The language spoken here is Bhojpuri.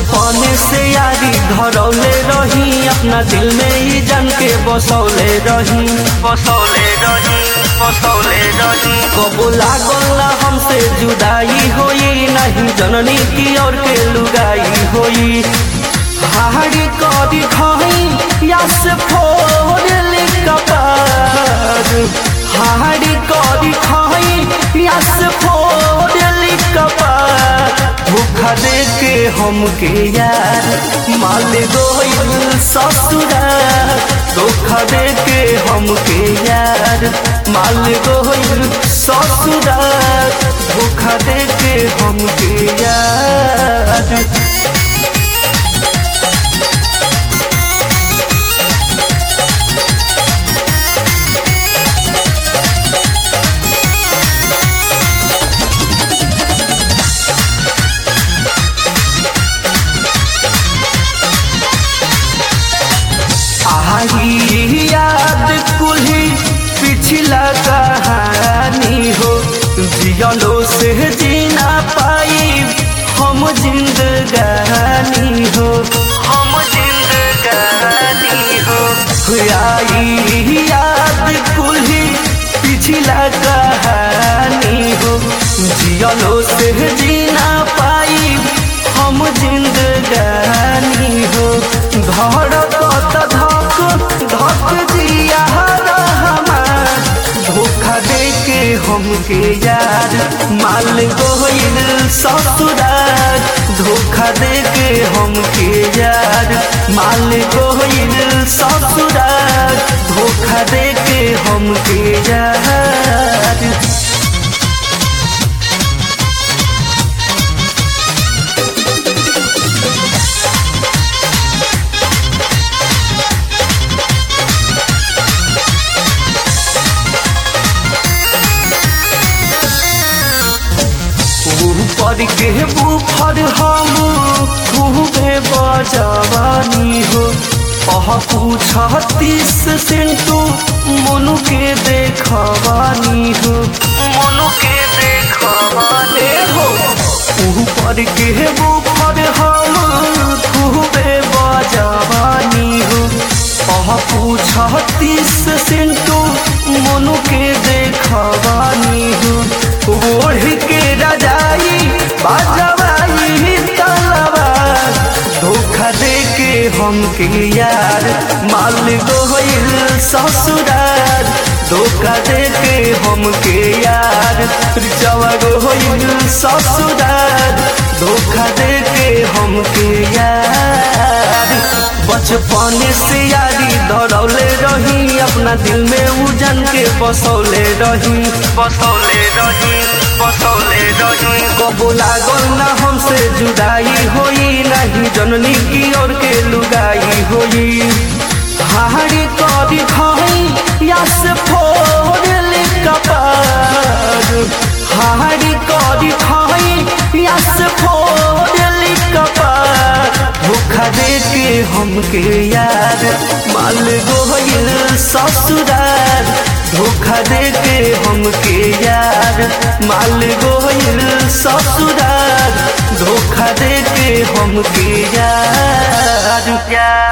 बचपन से यारी धरौले रही अपना दिल में ही जन के बसौले रही बसौले रही बसौले रही कबो लागल ना हमसे जुदाई होई नहीं जननी की और के लुगाई होई हाड़ी कदी खाई या से फोड़ कपार हाड़ी कदी खाई या से फोड़ कपार धोखा दे के हमके यार माल गोइल ससुरार धोखा दे के हमके यार माल गोइल ससुरार धोखा दे के हमके यार आही याद कुल्ही पिछला कहानी हो जियलो से जीना पाई हम जिंदगानी हो हम जिंदगानी हो आई याद कुल्ही पिछला कहानी हो जियलो से जीना पाई हम जिंदगानी हो धड़कत धक धक जिया हमार धोखा दे के हमके यार माल गोइल ससुरार धोखा दे के हमके यार माल गोइल ससुरार धोखा दे के हमके यार ऊपर के बुफर हम खूबे बजवानी हो अह पूछतीस सिंटू मनु के देखवानी हो मनु के देखवानी हो ऊपर के बुफर हम खूबे बजवानी हो अह पूछतीस सिंटू मनु के देखवानी हो ओढ़ के रजाई बाजवाई तलवार धोखा दे के हमके यार माल गोइल ससुरार धोखा दे के हमके यार जवा गोइल ससुरार धोखा दे के हमके यार बचपन से यारी दौड़ौले रही अपना दिल में उजन के बसौले रही बसौले रही बसौले रही कबो लागल ना हमसे जुदाई होई नहीं जननी की ओर के लुगाई होई हाड़ी कदी खाई या से फोड़ कपार हाड़ी कदी खाई या से फोड़ कपार धोखा दे के हमके यार माल गोइल ससुरार धोखा दे के हमके यार माल गोइल ससुरार धोखा दे के हमके यार यार